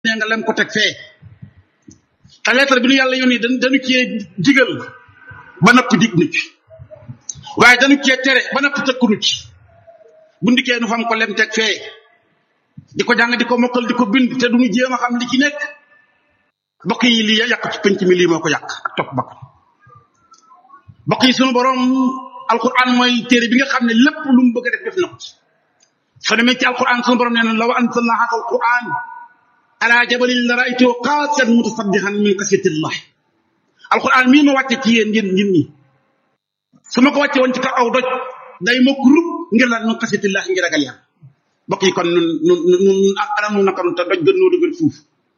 nee nga lem ko teg fee te lettre bi nu yàlla yónnee dañ dañu cee digal ba napp dig nu ci waaye dañu cee tere ba napp tëkku nu ci bu ndikkee nu fam ko lem teg fee di ko jàng di ko mokkal di ko bind te duñu jéem a xam li ci nekk bokk yi lii yàq ci penc mi lii moo ko yàq ak topp bakkan bokk yi sunu borom alquran mooy téere bi nga xam ne lépp lu mu bëgg a def def na ko soo demee ci alquran sunu borom nee na law anzalna hada alquran ala jabalin la raaytuhu qaasiyan mutasaddihan min xasyatillah alquran mii ma wàcce ci yéen yéen nit ñi su ma ko wàcce woon ci kaw aw doj day mokk rub ngir lan min xasyatillah ngir ragal yàlla bokk yi kon nun nun nun nun anam nu naka te doj gën noo dëgër fuuf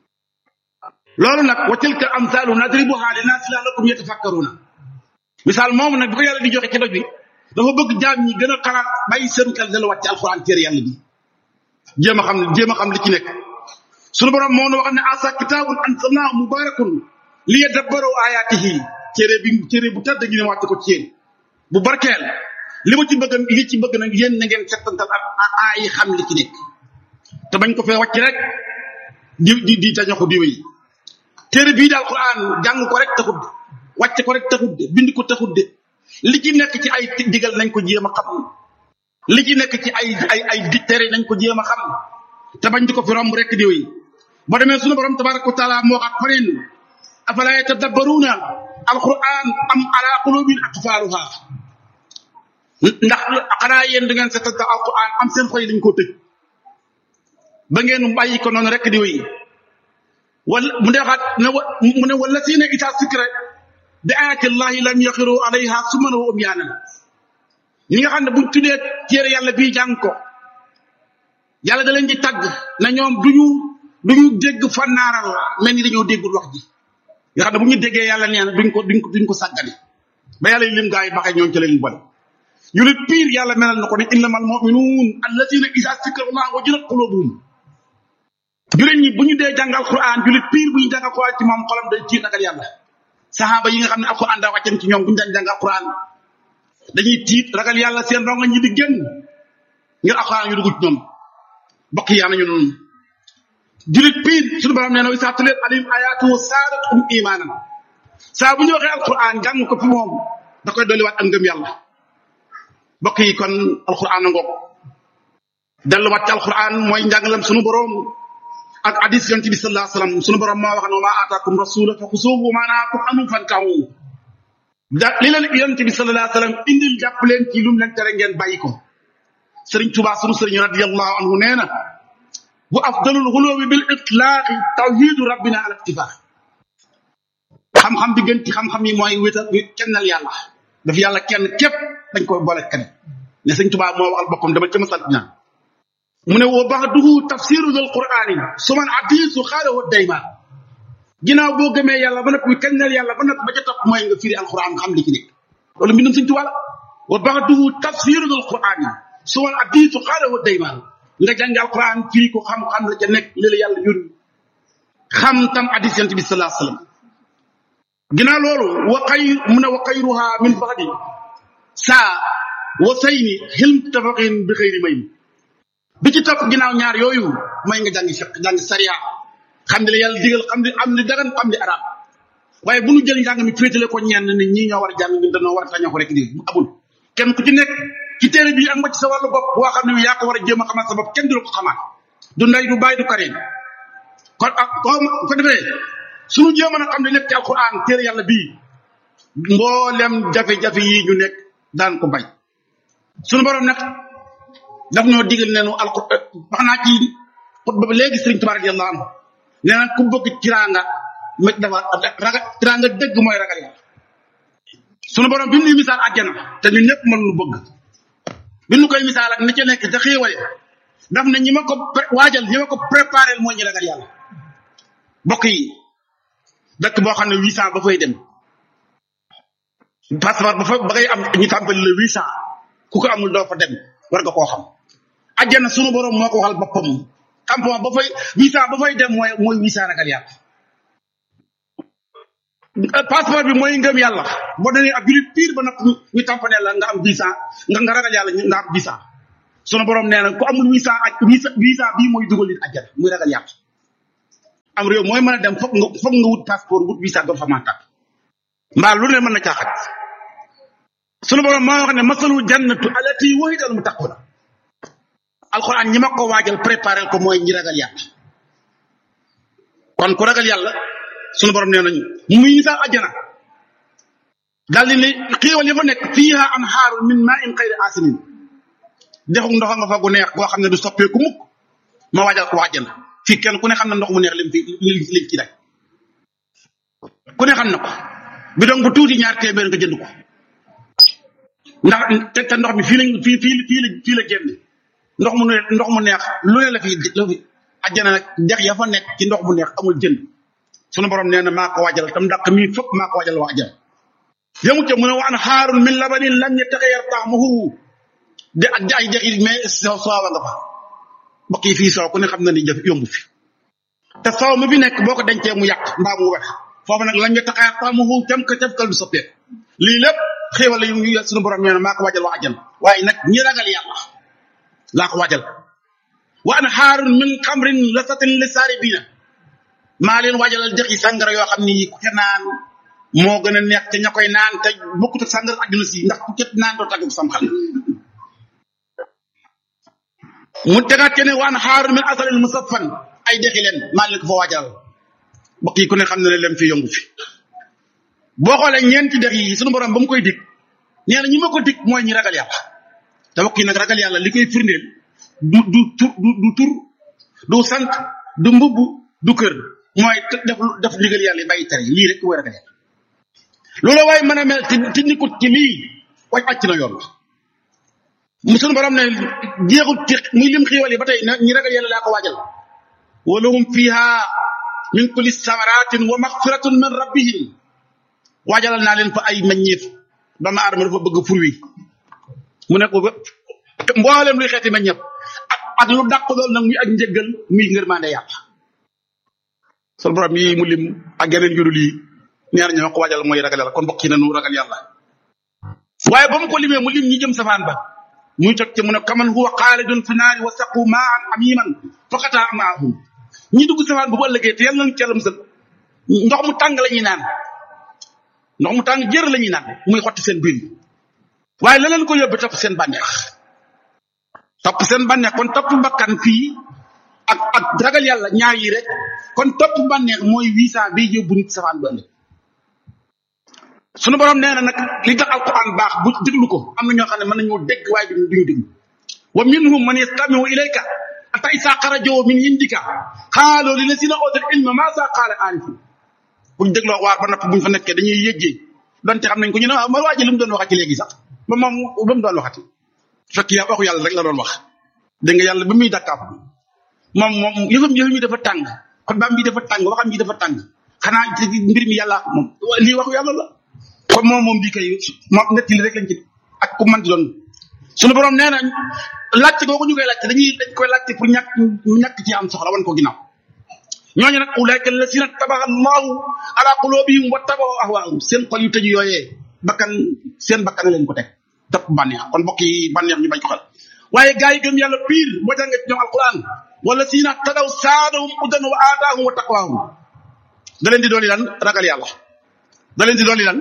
loolu nag wa tilka amsaalu nadribuha linnaasi la'allahum yatafakkaruna misaal moomu nag bi ko yàlla di joxe ci doj bi dafa bëgg jaam ñi gën a xalaat bàyyi seen xel dala wàcc alquran téere yàlla bi jéem a xam jéem a xam li ci nekk sunu borom moo nu wax ne asa kitaabun anzalnaahu mubaarakun liyadabbaru ayaatihi téere bi téere bu tedd gi ne wàcc ko ci yéen bu barkeel li ma ci bëgg li ci bëgg nag yéen na ngeen settantal ak aay xam li ci nekk te bañ ko fee wàcc rek di di di tañaxu di wéy téere bii daal Alquran jàng ko rek taxut de wàcc ko rek taxut de bind ko taxut de li ci nekk ci ay digal nañ ko jéem a xam li ci nekk ci ay ay ay tere nañ ko jéem a xam te bañ di ko fi romb rek di wéy boo demee sunu borom tabaraka wa taala moo wax faneen afala yatadabbaruuna alquran am ala qulubin aqfaaluha ndax xanaa yéen da ngeen seetantal alquran am seen xoy lañ koo tëj ba ngeen bàyyi ko noonu rek di wéy wala mu ne waxaat ne wa mu ne wala si ne ita sikra bi ayati llahi lam yaxiru alayha summan wa umyaanan ñi nga xam ne buñ tuddee téere yàlla bii jàng ko yàlla da leen di tàgg na ñoom duñu duñu dégg fannaaral mel ni dañoo déggul wax ji nga xam ne bu ñu déggee yàlla nee na duñ ko duñ ko duñ ko sàggane ba yàlla lim gaa yi baxee ñoom ci leen bon yu lit piir yàlla melal na ko ne innamal muminuun allazina isa sikra allah wajilat qulubuhum julit ñi bu ñu dee jàng alquran julit piir bu ñu jàng alquran ci moom xolam day tiit ragal yàlla saxaaba yi nga xam ne alquran daa wàccen ci ñoom bu ñu daan jàng alquran dañuy tiit ragal yàlla seen ronga ñi di génn ngir alquran yu dugg ci ñoom bokk yaa nañu noonu julit piir suñu borom nee na isa tulet alim ayatu saadatum imaanan saa bu ñu waxee alquran jàng ko fi moom da koy dolliwaat ak ngëm yàlla bokk yi kon alquran a ngoog delluwaat ci alquran mooy njàngalam sunu borom ak hadis yonent bi sallallahu alayhi wasallam sunu borom moo wax ne wa maa aataakum rasula fa xusuuhu wa maa nahaakum anhu fantahu da li leen yonent bi sallallahu alayhi wasallam indil jàpp leen ci lu mu leen tere ngeen bàyyi ko sëriñ Tuubaa sunu sëriñ radiyallahu anhu nee na wa afdalul xuluwi bil itlaaqi tawhidu rabbina al iktifaa xam-xam bi gën ci xam-xam yi mooy wéetal kennal yàlla daf yàlla kenn képp dañ koy boole kenn ne sëriñ Tuubaa moo waxal boppam dama ca masal ñaan mu ne wa baxduhu tafsiru dal qur'ani suman hadisu xaalawo dayma ginnaaw boo gëmee yàlla ba noppi kañnal yàlla ba noppi ba ca topp mooy nga firi alquran xam li ci nekk loolu mbindum Sëñ Tuubaa la wa baxduhu tafsiru dal qur'ani suman hadisu xaalawo dayma nga jàng alquran firi ko xam-xam la ca nekk li la yàlla yónni xam tam hadis yonent bi sallallahu alayhi wasallam ginnaaw loolu wa xay mu ne wa xayruha min baxdi saa wa sayni xilm tafaqin bi xëyri may bi ci topp ginnaaw ñaar yooyu mooy nga jàngi fiq jàngi sariya xam ne la yàlla digal xam ne am ni dagan xam ne arab waaye bu ñu jël njàng mi féetale ko ñenn nit ñi ñoo war a jàng ñun dañoo war a tañoo ko rek di abul kenn ku ci nekk ci téere bi am nga ci sa wàllu bopp boo xam ne yaa ko war a jéem a xamal sa bopp kenn du la ko xamaat du ndey du bàyyi du kareen kon ak ko defee suñu jéem a xam ne lépp ci alquran téere yàlla bii mboolem jafe-jafe yi ñu nekk daan ko bay suñu borom nag daf ñoo digal ne nu alquran wax naa ci xutba ba léegi sëriñ Tuubaa radiyallahu anhu nee na ku bëgg tiraanga ma dafa raga tiraanga dëgg mooy ragal yàlla sunu borom bi mu nuy misaal àjjana te ñun ñëpp mën nu bëgg bi nu koy misaal ak ni ca nekk ca xéewale daf ne ñi ma ko waajal ñi ma ko préparé mooy ñi ragal yàlla bokk yi dëkk boo xam ne huit cent ba fay dem passeport ba fa ba ngay am ñu tàmbali le huit cent ku ko amul doo fa dem war nga koo xam ajjana sunu borom moo ko waxal boppam campement ba fay visa ba fay dem mooy mooy visa ragal yàlla passeport bi mooy ngëm yàlla boo demee ab julit pire ba nag ñu tampanee la nga am visa nga nga ragal yàlla nga am visa sunu borom nee na ku amul visa aj visa visa bii mooy dugal nit ajjana muy ragal yàlla am réew mooy mën a dem foog nga foog nga wut passeport wut visa doo fa mën a tàpp mbaa lu ne mën na caaxat sunu borom moo wax ne masalu jannatu alati wahidal muttaquna alquran ñi ma ko waajal préparé ko mooy ñi ragal yàlla kon ku ragal yàlla sunu borom nee nañu muy misaal ajjana daal di ne xiiwal yi fa nekk fiiha anhaaru min maa in xayri asinin dexu ndox nga fa gu neex goo xam ne du soppeeku mukk ma waajal ko wàjjana fii kenn ku ne xam na ndox mu neex lim fi lim lim ci day ku ne xam na ko bidon bu tuuti ñaar téeméer nga jënd ko ndax te te ndox mi fii lañ fii fii fii la fii la génn ndox mu ne ndox mu neex lu ne la fi la fi ajjana nag dex ya fa nekk ci ndox mu neex amul jënd sunu borom nee na maa ko waajal tam ndax mii fëpp maa ko waajal waa ajjana yemu ca mu ne wa anhaarun min labanin lam yataxayyar ta'muhu de ak ay dex yi mais soo soowa nga fa mbokk yi fii soow ku ne xam na ni jëf yomb fi te soow mi fi nekk boo ko dencee mu yàq mbaa mu wex foofu nag lam yataxayyar ta'muhu cam ka cafkal du soppeeku lii lépp xéewal la yu yu sunu borom nee na maa ko waajal waa ajjana waaye nag ñi ragal yàlla laa ko waajal wa anhaarun min xamrin lasatin li saaribiina maa leen waajalal dex yi sàngara yoo xam ni ku ca naan moo gën a neex te ña koy naan te bokkut ak sàngara àdduna si ndax ku ca naan doo tàggu sam xel mu tegaat ke ne wa anhaarun min asalin musaffan ay dexi leen maa leen ko fa waajalal mbokk yi ku ne xam ne leen fi yombu fi boo xoolee ñeenti dex yi sunu borom ba mu koy dig nee na ñi ma ko dig mooy ñi ragal yàlla te mbokk yi nag ragal yàlla li koy firndeel du du tur du du tur du sant du mbubb du kër mooy def def ndigal yàlla yi bàyyi tere yi lii rek mooy ragal yàlla loolu waaye mën a mel ci ci nikut ci lii waaj àcc na yoon la mu sunu borom ne jeexut ci muy lim xiiwal yi ba tey ñi ragal yàlla laa ko waajal wa lahum fiha min kulli samaratin wa maxfiratun min rabbihim waajalal naa leen fa ay meññeef doomu aadama dafa bëgg fur wi mu ne ko mboolem luy xeeti meññeef ak ak lu dàq lool nag muy ak njëggal muy ngërmande yàlla sunu borom yi mu lim ak yeneen yu dul yi ñaar ñoo ko waajal mooy ragal yàlla kon mbokk yi nañu ragal yàlla waaye ba mu ko limee mu lim ñi jëm safaan ba muy toj ci mu ne kaman huwa xaalidun fi naari wa saqu maan amiman faqataa amaahum ñi dugg safaan ba bu ëllëgee te yàlla nañ ci yàlla musal ndox mu tàng la ñuy naan ndox mu tàng jër la ñuy naan muy xotti seen biir yi waaye la leen ko yóbbee topp seen bànneex topp seen bànneex kon topp bakkan fii ak ak ragal yàlla ñaar yi rek kon topp bànneex mooy visa bi yóbbu nit safaan ba ëllëg sunu borom nee na nag li tax alquran baax bu déglu ko am na ñoo xam ne mën nañoo dégg waaye duñu duñu déglu wa minhum man yastamiu ilayka ata isa xarajoo min indika xaaloo li lazina ootul ilma maa saa qaala aarifu buñ dégloo waar ba napp buñ fa nekkee dañuy yëggee donte xam nañ ko ñu ne ma waa ji li mu doon waxati léegi sax ba moom ba mu doon waxati fekk yaa waxu yàlla rek la doon wax dégg nga yàlla ba muy dakkaaf moom moom yëfam yëfam yi dafa tàng xutbaam bi dafa tàng waxam bi dafa tàng xanaa mbir mi yàlla moom lii waxu yàlla la kon moom moom bii kay moom nettali rek lañ ci ak ku mën di doon suñu borom nee nañ laajte googu ñu koy laajte dañuy dañ koy laajte pour ñàkk ñàkk ci am soxla wan ko ginnaaw ñooñu nag ulaika alladina tabaxa allahu ala qulubihim wa tabaxu ahwaahum seen xol yu tëju yooyee bakkan seen bakkan leen ko teg topp bànneex kon mbokk yi bànneex ñu bañ ko xel waaye gaa yi gëm yàlla pire boo jàngee ci ñoom alquran wala sina tadaw saadahum udan wa aataahum wa taqwaahum da leen di dooli lan ragal yàlla da leen di dooli lan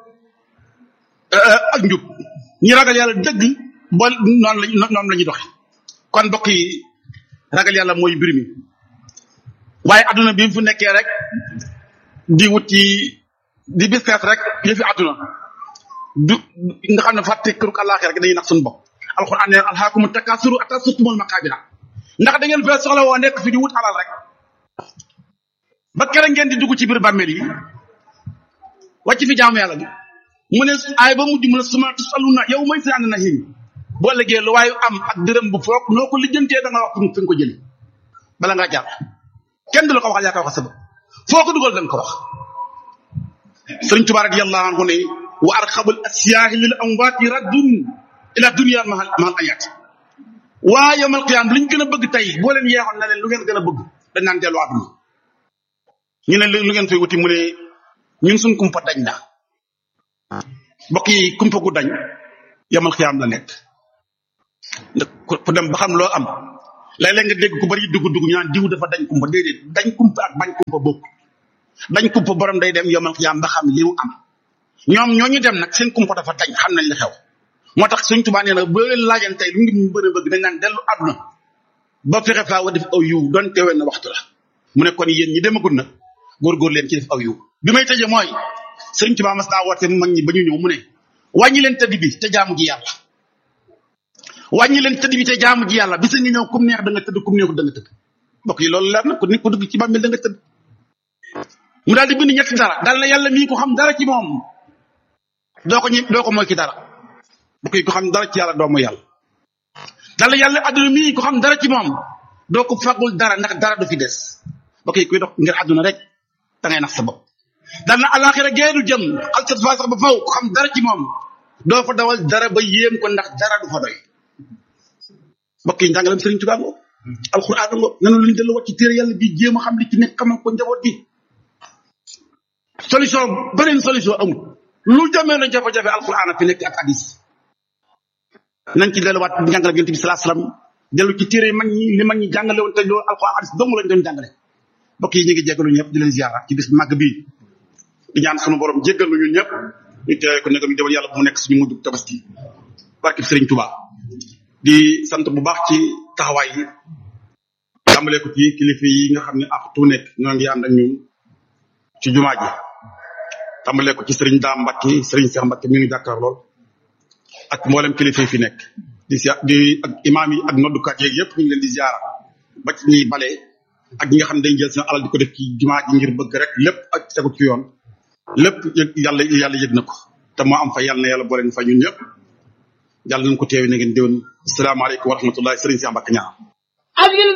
ak njub ñi ragal yàlla dëgg ba noonu lañ noonu la ñuy doxe kon mbokk yi ragal yàlla mooy mbir mi waaye adduna bi mu fu nekkee rek di wut ci di business rek yëfi adduna du nga xam ne fàtte këruk àllaaxira rek dañuy nax suñu bopp alxuraan ne alhaakumu takaasuru ataa surtumul maqaabira ndax da ngeen fee soxla woo nekk fi di wut alal rek ba kere ngeen di dugg ci biir bàmmeel yi wàcc fi jaamu yàlla bi mu ne ay ba mujj mu ne suma tusaluna yow may si ànd na him boo liggéey lu waayu am ak dërëm bu foog noo ko lijjantee da nga wax fi nga ko jëli bala ngaa jàpp kenn du la ko waxal yaa ko wax sabab foo ko dugal da nga ko wax sëriñ Tuubaa radiyallahu anhu ne wa arxabul asiyaahi lil amwaati raddun ila dunia mahal mahal ayaat waa yawmal qiyaam liñ gën a bëgg tey boo leen yeexoon na leen lu ngeen gën a bëgg dañ naan dellu àdduna ñu ne lu ngeen fay wuti mu ne ñun suñ kumpa dañ na mbokk yi kumpa gu dañ yamal xiyaam la nekk ku dem ba xam loo am léeg-léeg nga dégg ku bari dugg dugg ñu naan diw dafa dañ kumpa déedéet dañ kumpa ak bañ kumpa bokk dañ kumpa borom day dem yomal xiyaam ba xam li mu am ñoom ñooñu dem nag seen kumpa dafa dañ xam nañ li xew moo tax suñ tubaa nee na boo leen laajan tey lu ngi mu bëri bëgg dañ naan dellu àdduna ba fexe faa wa def aw yiw doon teewee na waxtu la mu ne kon yéen ñi demagul nag góorgóor leen ci def aw yiw bi may tëje mooy sëriñ Tuubaa mas naa woote mag ñi ba ñu ñëw mu ne wàññi leen tëdd bi te jaamu ji yàlla wàññi leen tëdd bi te jaamu ji yàlla bisa ngi ñëw kum neex da nga tëdd kum neexul da nga tëdd mbokk yi loolu leer na ku nit ko dugg ci bàmmeel da nga tëdd mu daal di bind ñetti dara daal na yàlla mii ko xam dara ci moom doo ko ñi doo ko mooy ki dara mbokk yi ko xam dara ci yàlla doo mooy yàlla daal na yàlla adduna mii ko xam dara ci moom doo ko fagul dara ndax dara du fi des mbokk yi kuy dox ngir adduna rek da ngay nax sa bopp dal na alaxira geedu jëm xalsat fa sax ba faw ko xam dara ci moom doo fa dawal dara ba yéem ko ndax dara du fa doy mbokk yi njàngalam sëriñ Tuubaa ngo alxuraan ngo nanu luñu dellu wat ci téere yàlla bi jéem a xam li ci nekk xamal ko njaboot bi solution beneen solution amul lu jamee na jafe-jafe alxuraan a fi nekk ak hadis nañ ci delluwaat njàngalam yonent bi salaa salaam dellu ci téere mag ñi li mag ñi jàngale woon te loolu alxuraan hadis dong lañ doon jàngale mbokk yi ñu ngi jéggalu ñëpp di leen ziara ci bis màgg bii di ñaan sunu borom jéggal nu ñun ñëpp ñu teewee ko nekk ñu demal yàlla bu mu nekk suñu mujj tabaski barke Sëriñ Tuubaa di sant bu baax ci taxawaay yi tàmbalee ko ci kilifa yi nga xam ne ak tu nekk ñoo ngi ànd ak ñun ci jumaa ji tàmbalee ko ci sëriñ Daam Mbacke sëriñ Cheikh Mbacke mi ngi jàkkaar lool ak mboolem kilifa yi fi nekk di si di ak imaam yi ak noddukat yeeg yëpp ñu ngi leen di ziara ba ci ñuy bale ak ñi nga xam ne dañ jël seen alal di ko def ci jumaa ji ngir bëgg rek lépp ak tegu ci yoon lépp yàlla yàlla yëg na ko te moo am fa yàlla na yàlla boole ñu fa ñun ñëpp yàlla nañ ko teewe na ngeen déwén asalaamaaleykum wa rahmatullahi sëriñ Cheikh Mbacke ñaar